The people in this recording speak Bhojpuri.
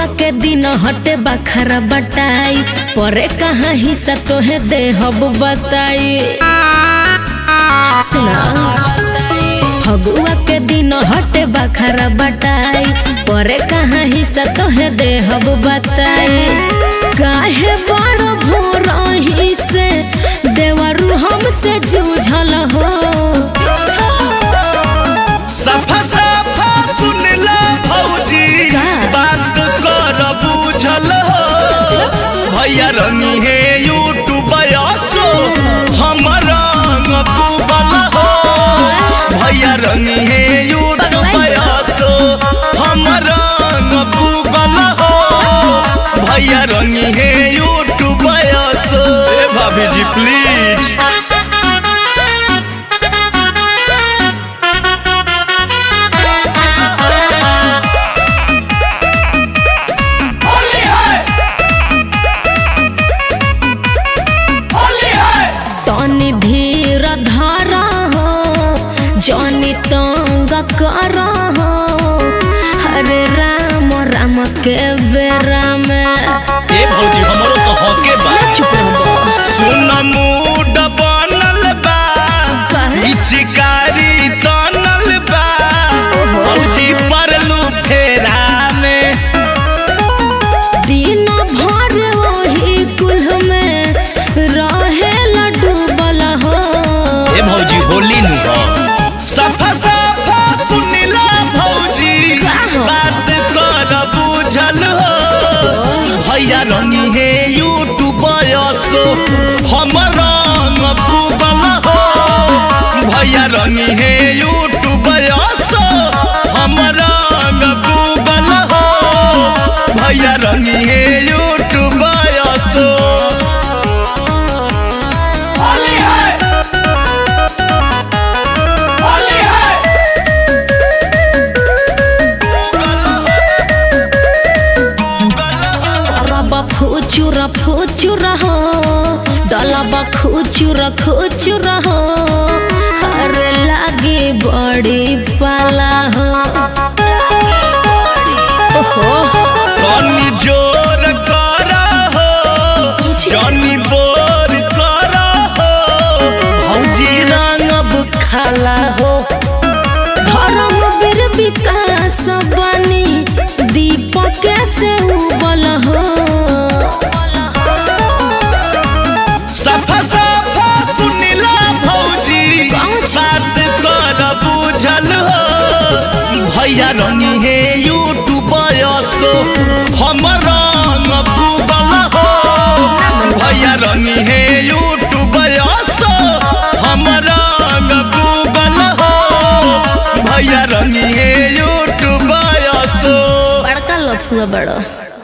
के दिन हटे बखरा बटाई परे कहाँ हिस्सा तोहे देहब बताई सुना फगुआ के दिन हटे बखरा बटाई परे कहाँ हिस्सा तोहे देहब बताई काहे बड़ भोर ही से देवरू हमसे जूझल हो सफा सफा सुनला भौजी का? बात कर बुझल हो भैया रंगी है यूट्यूब सो हमर रंग डूबल हो भैया रंगी है यूट्यूब सो हमर रंग डूबल हो भैया रंगी है यूट्यूब सो ए भाभी जी प्लीज तनी धीर धारा हो जनी तंग कर हो हरे राम राम के बेरा में ए भौजी हमरो तो हके बा चुप रहो सुन मूड बनल बा काहे? पिचकारी तनल बा भौजी परलू फेरा में दिन भर वही कुल में रहे डूबल हो ए भौजी होली नु हो सफा सफा सुनिला भौजी का हो? बात कर बुझल हो भैया रंगी है यूट्यूब सो हमर रंग डूबल हो भैया रंगी है यूट्यूब सो हमर रंग डूबल हो भैया रंगी है यूट्यूब सो रब फुचुर फुचुर हो डलब खुचुर खुचुर हो अरे लागे बड़ी पाला हो ओहो तनी जोर कर हो जनी बोर कर हो भौजी रंगब खाला हो धर्म वीर विकास बनी दीपक से उबल हो सफा सफा सुनिला भौजी कौन छी? बात कर बुझल हो भैया रंगी है यूट्यूब सो हमर रंग डूबल हो भैया रंगी है यूट्यूब सो हमर रंग डूबल हो भैया रंगी है यूट्यूब सो बड़का लफुआ बड़ो